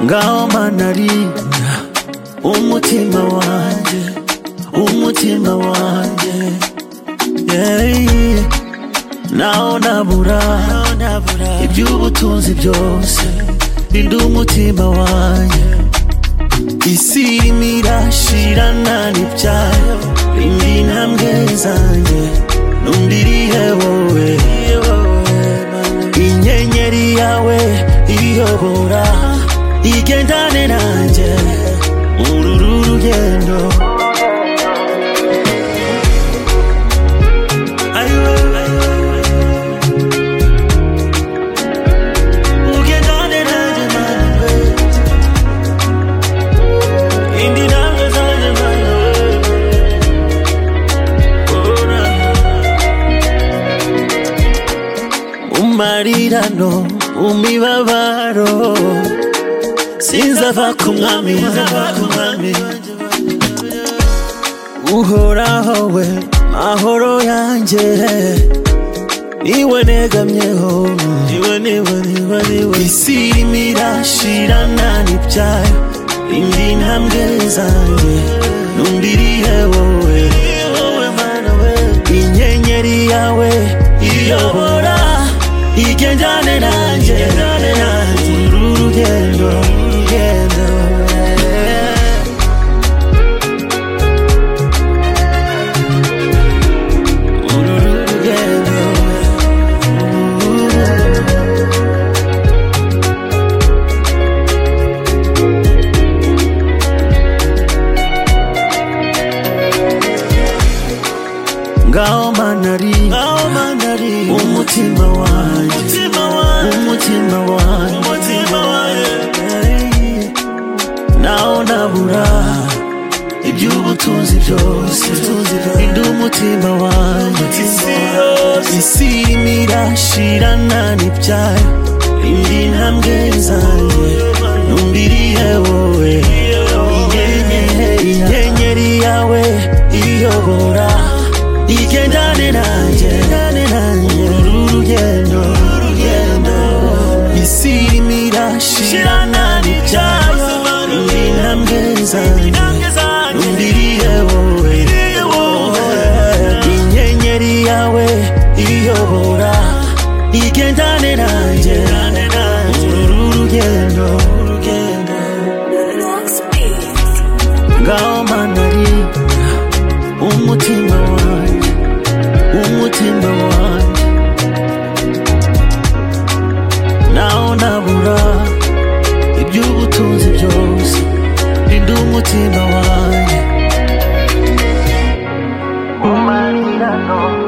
ngaho manarinda umutima wanjye umutima wanjye yeah. naho nabura iby'ubutunzi byose rinda umutima wanjye isi irimo irashirana n'ibyayo rinda intambwe zanjye n'undi irihe wowe inyenyeri yawe iriyobora igendane nanjye muri uru rugendo Ayo, ayo, ayo. ugendane nanjye mani we indi ntambwe zanjye mani we Ora. umarirano umibabaro sinzava ku mwami uhoraho we mahoro yanjye niwe negamyeho niwe niwe niwe niwe isi irimo irashirana n'ibyayo indi ntambwe zanjye n'undi irihe wowe inyenyeri yawe iyobora igendane nanjye uru rugendo rugendo uru rugendo ngaho manari ngaho manari umutima wanjye umutima wanjye umutima wanjye umutima wanjye naho nabura iby'ubutunzi byose rinda umutima wanjye isi irimo irashirana n'ibyayo indi ntambwe zanjye n'undi irihe wowe inyenyeri yawe iyobora igendane nanjye uru rugendo isi irimo irashirana n'ibyayo indi ntambwe zanjye n'undi irihe wowe inyenyeri yawe iyobora igendane nanjye uru rugendo ngaho manari umutima wanjye umutima wanjye naho nabura iby'ubutunzi byose rinda umutima wanjye umarirano